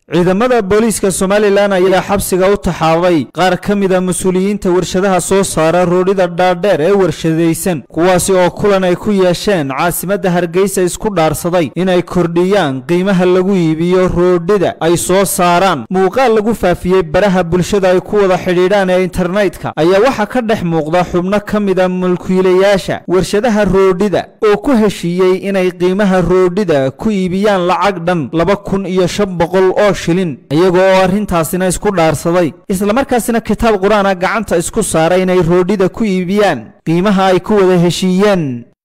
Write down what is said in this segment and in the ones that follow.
ciidamada booliiska somalilan ayaa xabsiga u taxaabay qaar ka mida mas-uuliyiinta warshadaha soo saara roodhida dhaadheer ee warshadaysan kuwaasi oo kulan ay ku yeesheen caasimadda hargeysa isku dhaarsaday inay kordhiyaan qiimaha lagu iibiyo roodhida ay soo saaraan muuqaal lagu faafiyey baraha bulshada ay ku wada xidhiidhaan ee internetka ayaa waxaa ka dhex muuqda xubno ka mida mulkiilayaasha warshadaha roodhida oo ku heshiiyey inay qiimaha roodhida ku iibiyaan lacag dhan laba kun iyo shan boqol oo shilin iyaga oo arrintaasina isku dhaarsaday islamarkaasina kitaab qur-aana gacanta isku saaray inay roodhida ku iibiyaan qiimaha ay ku wada heshiiyeen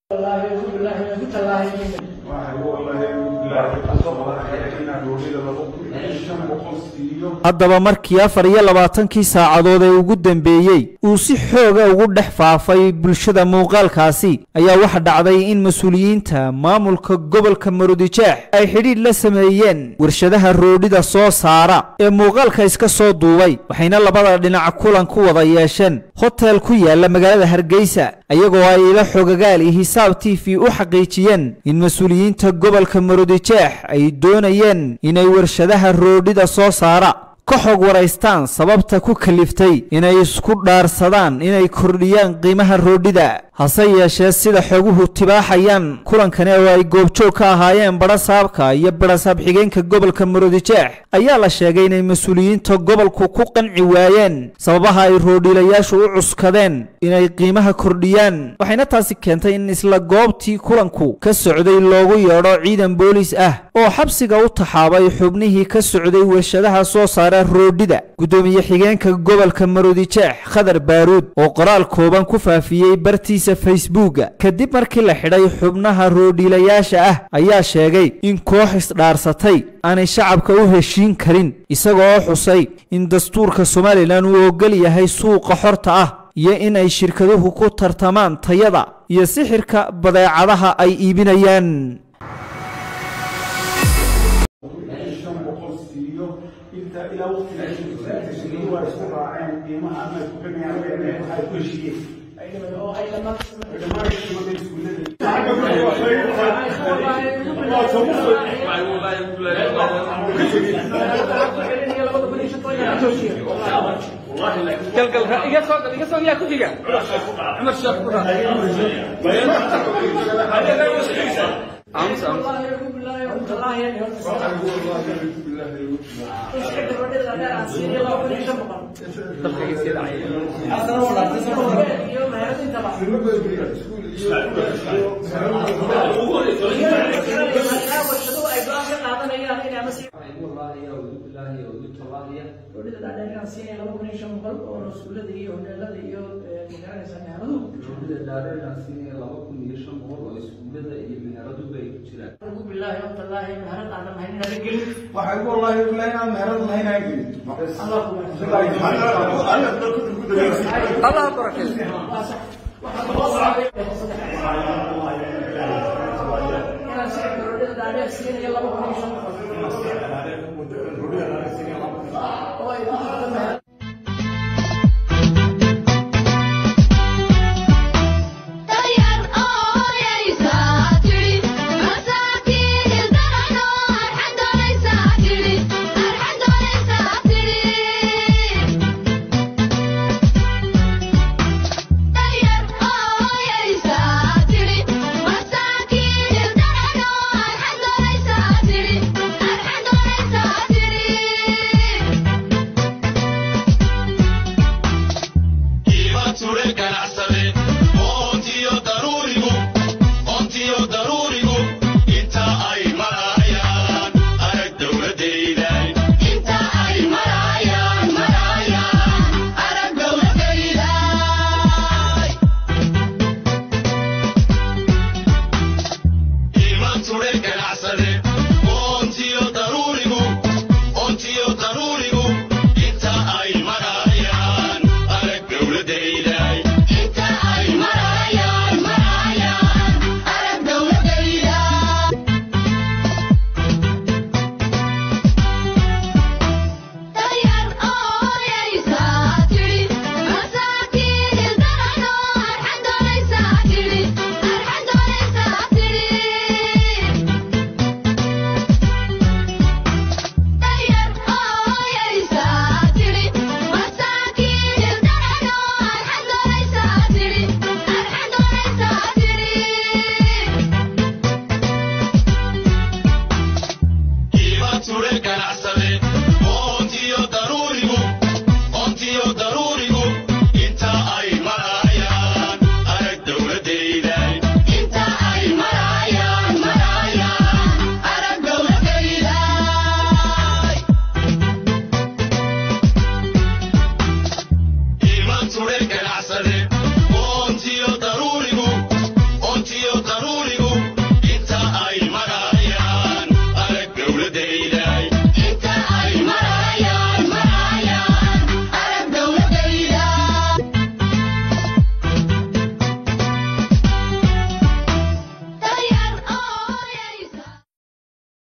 haddaba markii afar iyo labaatankii saacadood ee ugu dambeeyey uu si xooga ugu dhex faafay bulshada muuqaalkaasi ayaa waxa dhacday in mas-uuliyiinta maamulka gobolka marudijeex ay xidhiidh la sameeyeen warshadaha roodhida soo saara ee muuqaalka iska soo duubay waxayna labada dhinac kulan ku wada yeesheen hotel ku yaala magaalada hargeysa iyagoo ay ila xogagaal iyo hisaab t v u xaqiijiyeen in mas-uuliyiinta gobolka marudijeex ay doonayeen inay warshadaha roodhida soo saara ka xog waraystaan sababta ku kaliftay inay isku dhaarsadaan inay kordhiyaan qiimaha roodhida hase yeeshee sida xoguhu tibaaxayaan kulankani oo ay goobjoog ka ahaayeen badhasaabka iyo badhasaab xigeenka gobolka maroodijeex ayaa la sheegay inay mas-uuliyiinta gobolku ku qanci waayeen sababaha ay roodhiilayaashu u cuskadeen inay qiimaha kordhiyaan waxayna taasi keentay in isla goobtii kulanku ka socday loogu yeedho ciidan booliis ah oo xabsiga u taxaabay xubnihii ka socday warshadaha soo saara roodhida guddoomiye xigeenka gobolka maroodijeex khadar baaruud oo qoraal kooban ku faafiyey bartiis facebooka kadib markii la xidhay xubnaha roodhiilayaasha ah ayaa sheegay in koox isdhaarsatay aanay shacabka u heshiin karin isagoo xusay in dastuurka somalilan uu ogol yahay suuqa xorta ah iyo in ay shirkaduhu ku tartamaan tayada iyo sixirka badeecadaha ay iibinayaan الله